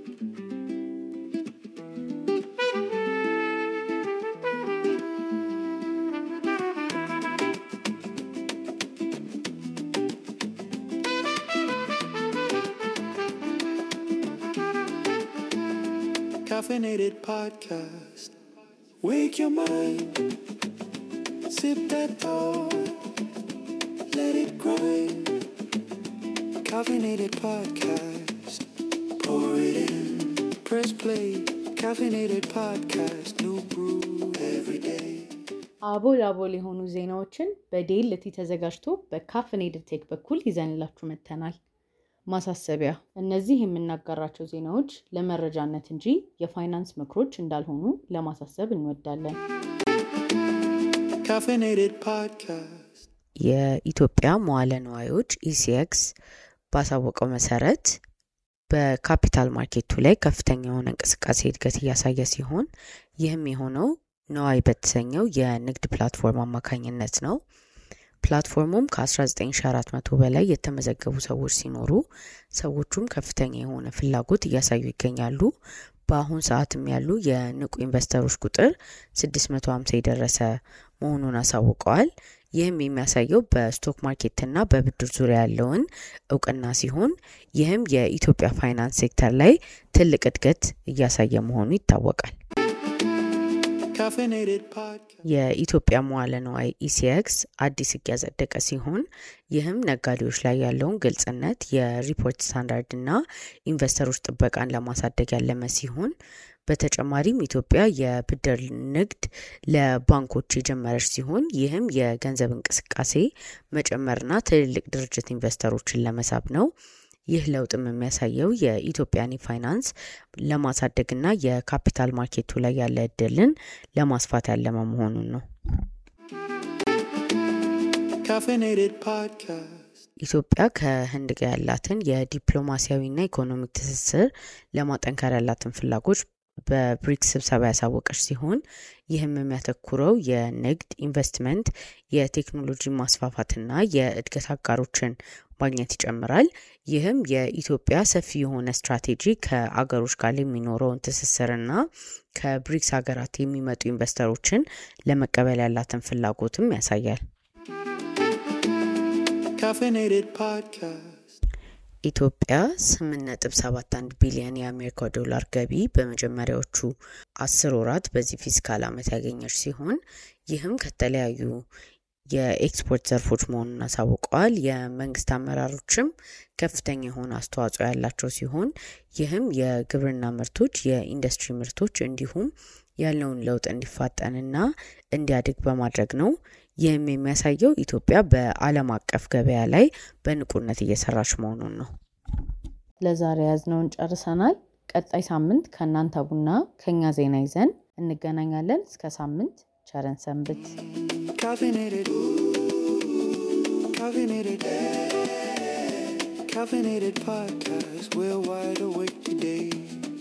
Caffeinated podcast. Wake your mind. Sip that thought. Let it grind. Caffeinated podcast. Pour it in. Press play. Caffeinated podcast. New brew every day. አቦል አቦል የሆኑ ዜናዎችን በዴልቲ ተዘጋጅቶ በካፍኔድድ ቴክ በኩል ይዘንላችሁ መጥተናል። ማሳሰቢያ፣ እነዚህ የምናጋራቸው ዜናዎች ለመረጃነት እንጂ የፋይናንስ ምክሮች እንዳልሆኑ ለማሳሰብ እንወዳለን። Caffeinated podcast. የኢትዮጵያ መዋለ ንዋዮች ኢሲኤክስ ባሳወቀው መሰረት በካፒታል ማርኬቱ ላይ ከፍተኛ የሆነ እንቅስቃሴ እድገት እያሳየ ሲሆን ይህም የሆነው ነዋይ በተሰኘው የንግድ ፕላትፎርም አማካኝነት ነው። ፕላትፎርሙም ከ19400 በላይ የተመዘገቡ ሰዎች ሲኖሩ ሰዎቹም ከፍተኛ የሆነ ፍላጎት እያሳዩ ይገኛሉ። በአሁን ሰዓትም ያሉ የንቁ ኢንቨስተሮች ቁጥር 650 የደረሰ መሆኑን አሳውቀዋል። ይህም የሚያሳየው በስቶክ ማርኬትና በብድር ዙሪያ ያለውን እውቅና ሲሆን ይህም የኢትዮጵያ ፋይናንስ ሴክተር ላይ ትልቅ እድገት እያሳየ መሆኑ ይታወቃል። Caffeinated podcast. የኢትዮጵያ መዋለ ንዋይ ኢሲኤክስ አዲስ ሕግ ያጸደቀ ሲሆን ይህም ነጋዴዎች ላይ ያለውን ግልጽነት፣ የሪፖርት ስታንዳርድ እና ኢንቨስተሮች ጥበቃን ለማሳደግ ያለመ ሲሆን በተጨማሪም ኢትዮጵያ የብድር ንግድ ለባንኮች የጀመረች ሲሆን ይህም የገንዘብ እንቅስቃሴ መጨመርና ትልልቅ ድርጅት ኢንቨስተሮችን ለመሳብ ነው። ይህ ለውጥም የሚያሳየው የኢትዮጵያን ፋይናንስ ለማሳደግና የካፒታል ማርኬቱ ላይ ያለ እድልን ለማስፋት ያለመ መሆኑን ነው። Caffeinated podcast. ኢትዮጵያ ከህንድ ጋር ያላትን የዲፕሎማሲያዊና ኢኮኖሚክ ትስስር ለማጠንከር ያላትን ፍላጎች በብሪክስ ስብሰባ ያሳወቀች ሲሆን ይህም የሚያተኩረው የንግድ ኢንቨስትመንት፣ የቴክኖሎጂ ማስፋፋትና የእድገት አጋሮችን ማግኘት ይጨምራል። ይህም የኢትዮጵያ ሰፊ የሆነ ስትራቴጂ ከአገሮች ጋር የሚኖረውን ትስስርና ከብሪክስ ሀገራት የሚመጡ ኢንቨስተሮችን ለመቀበል ያላትን ፍላጎትም ያሳያል። Caffeinated podcast. ኢትዮጵያ 8.71 ቢሊዮን የአሜሪካ ዶላር ገቢ በመጀመሪያዎቹ አስር ወራት በዚህ ፊስካል ዓመት ያገኘች ሲሆን ይህም ከተለያዩ የኤክስፖርት ዘርፎች መሆኑን አሳውቀዋል። የመንግስት አመራሮችም ከፍተኛ የሆነ አስተዋጽኦ ያላቸው ሲሆን ይህም የግብርና ምርቶች፣ የኢንዱስትሪ ምርቶች እንዲሁም ያለውን ለውጥ እንዲፋጠንና እንዲያድግ በማድረግ ነው። ይህም የሚያሳየው ኢትዮጵያ በዓለም አቀፍ ገበያ ላይ በንቁነት እየሰራች መሆኑን ነው። ለዛሬ ያዝነውን ጨርሰናል። ቀጣይ ሳምንት ከእናንተ ቡና ከኛ ዜና ይዘን እንገናኛለን። እስከ ሳምንት ቸረን ሰንብት። Caffeinated. Caffeinated. Caffeinated podcast. We're wide awake today.